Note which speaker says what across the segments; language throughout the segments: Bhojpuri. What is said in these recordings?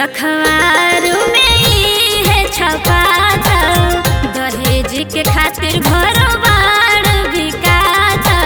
Speaker 1: अखबार में ई है छपाता दहेज के खातिर घर बाड़ बिकाता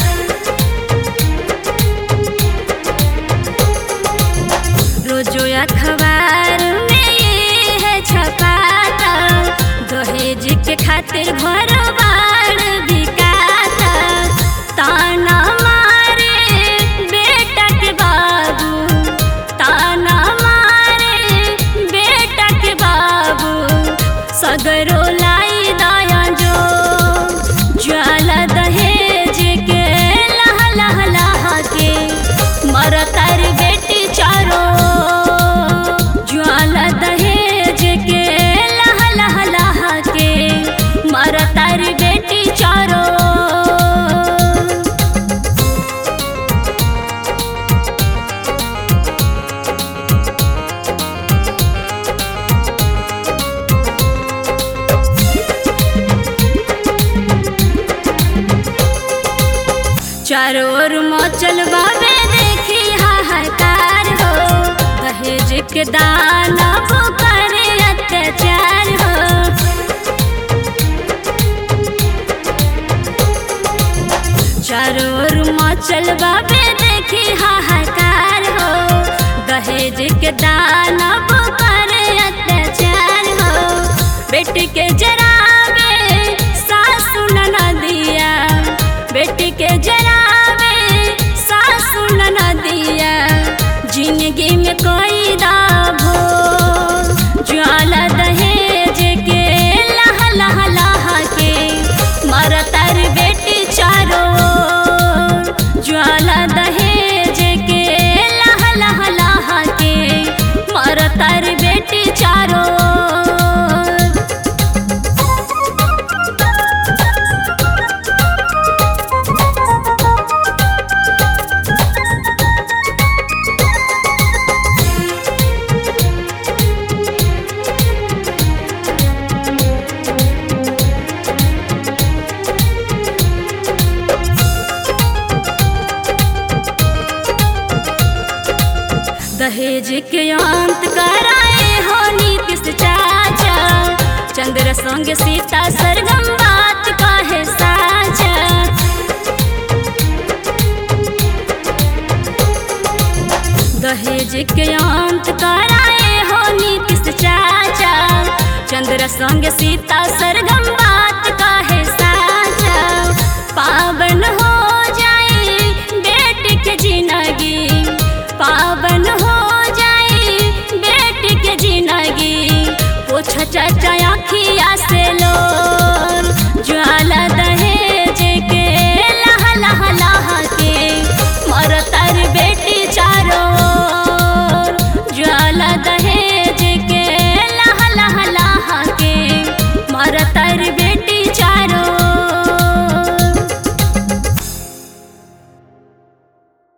Speaker 1: रोजो अखबार में ये है छपाता दहेज के खातिर घर बाड़ बिकाता ताना मारे बेटा के बाबू ताना मारे बेटा के बाबू सगरो लाई दाया जो ज्वाला दहेज के लह लह लह के मरतर बेटी चारो ज्वाला दहेज के लह लह लह के मरतर बेटी चारो चारों ओर मचल बाबे देखी हाहाकार हो दहेज के दाना वो करे अत्याचार हो चारों ओर मचल बाबे देखी हाहाकार हो दहेज के दाना वो करे अत्याचार हो बेटी के जरावे सासु ननदिया बेटी के जरावे सासु ननदिया जिंदगी में कोई दाभो ज्वाला दहेज के लह लह लह के मरतर बेटी चारो ज्वाला दहेज के लह लह लह के मरतर बेटी चारो दहेज के अंत कराए हो नीतीश चाचा चंद्र संग सीता सरगम बात कहे साचा दहेज के अंत कराए हो नीतीश चाचा चंद्र संग सीता सरगम बात कहे साचा पावन हो जाए बेटी के जिंदगी पावन हो जाए बेटी के जिंदगी पूछ चाचा अखिया से